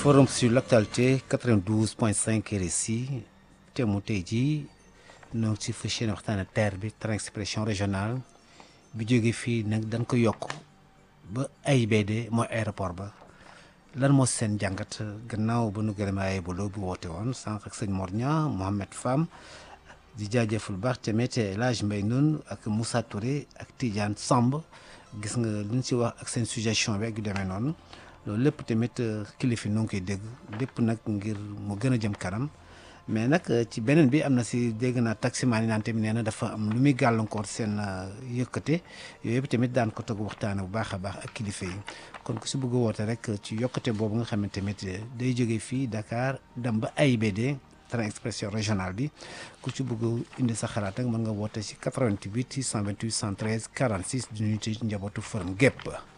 forum sur l'actualité 92.5 RSI te mu tey jii ñoo ngi ci fas yéene waxtaane TER bi train expression régionale bi jóge fii nag dañ ko yokk ba AIBD mooy aéroport ba lan moo seen jàngat gannaaw ba nu gërëmee ay bolo bu woote woon sànq ak sëñ Mor Niang Mohamed Fam di jaajëful baax tamit El Hadj Mbaye Noun ak Moussa Touré ak Tidiane Samb gis nga li ñu si wax ak seen suggestion bi ak yu demee noonu loolu lépp tamit kilifa noo ngi koy dégg lépp nag ngir mu gën a jëm kanam mais nag ci beneen bi am na si dégg naa taximaan yi naan tamit nee na dafa am lu muy gàllankoor seen yëkkate yooyu yëpp tamit daan ko toog waxtaane bu baax a baax ak kilifa yi kon ku si bëgg a woote rek ci yokkate boobu nga xam ne tamit day jógee fii Dakar dem ba AIBD train expression régionale bi ku ci bëgg indi sa xalaat ak mën nga woote si 88 628 113 46 di nuyu ci njabootu forum gépp